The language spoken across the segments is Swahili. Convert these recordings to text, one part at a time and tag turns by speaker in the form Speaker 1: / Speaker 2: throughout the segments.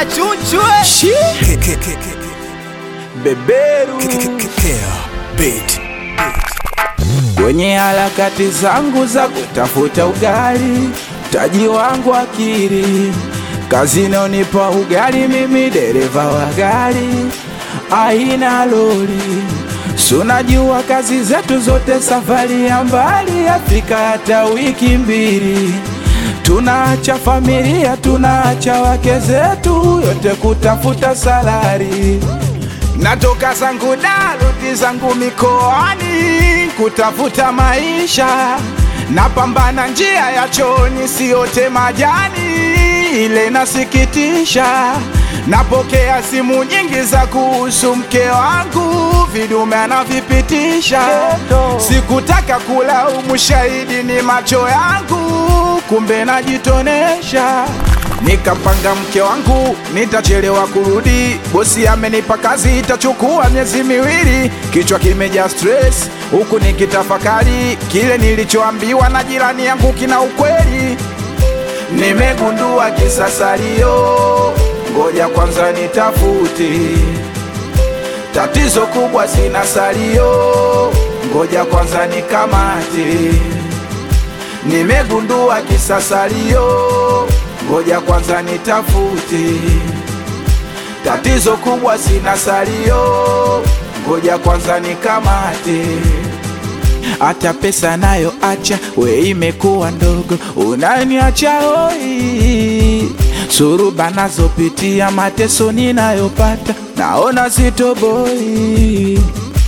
Speaker 1: chunchwe
Speaker 2: Shi. Beberu kwenye harakati zangu za kutafuta ugali, mtaji wangu akiri kazi naonipa ugali, mimi dereva wa gari aina lori sunajua kazi zetu zote safari ya mbali, Afrika hata wiki mbili tunaacha familia, tunaacha wake zetu, yote kutafuta salari. Natoka zangu daruti zangu mikoani kutafuta maisha, napambana njia ya choni, siote majani, ile nasikitisha. Napokea simu nyingi za kuhusu mke wangu, vidume anavipitisha. Sikutaka kulaumu, shahidi ni macho yangu, kumbe najitonesha. Nikapanga mke wangu nitachelewa kurudi, bosi amenipa kazi itachukua miezi miwili, kichwa kimejaa stress, huku nikitafakari kile nilichoambiwa na jirani yangu kina ukweli. Nimegundua kisasalio, ngoja kwanza nitafute. Tatizo kubwa sina salio, ngoja kwanza nikamate. Nimegundua kisasalio, ngoja kwanza nitafute. Tatizo kubwa sina salio, ngoja kwanza nikamate. Hata pesa nayo acha, we imekuwa ndogo, unaniacha hoi. Suruba nazopitia, mateso ninayopata, naona sitoboi.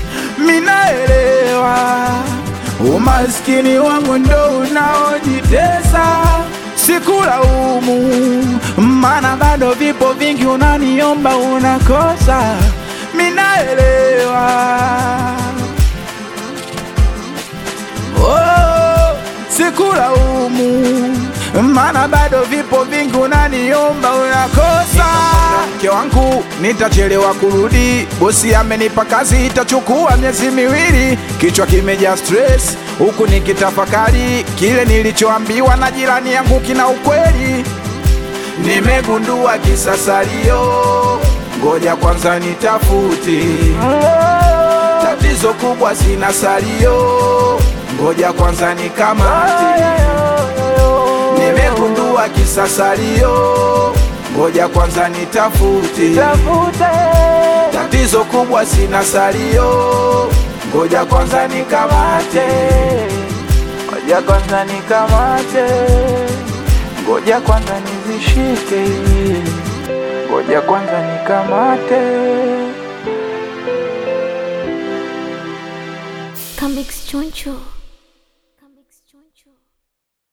Speaker 2: Minaelewa umaskini wangu ndo unaojitesa, sikulaumu, maana bado vipo vingi unaniomba unakosa. Minaelewa oh, sikulaumu, maana bado vipo vingi unaniomba unakosa. Mke wangu nitachelewa kurudi, bosi amenipa kazi itachukua miezi miwili, kichwa kimejaa stress, huku nikitafakari kile nilichoambiwa na jirani yangu kina ukweli. Nimegundua kisasalio, ngoja kwanza nitafute. Tatizo kubwa sina salio, ngoja kwanza nikamate. Nimegundua kisasalio, ngoja kwanza nitafute. Tatizo kubwa sina salio, ngoja kwanza nikamate. Ngoja kwanza nikamate, ngoja kwanza nizishike, ngoja kwanza nikamate.
Speaker 3: Comics Choncho.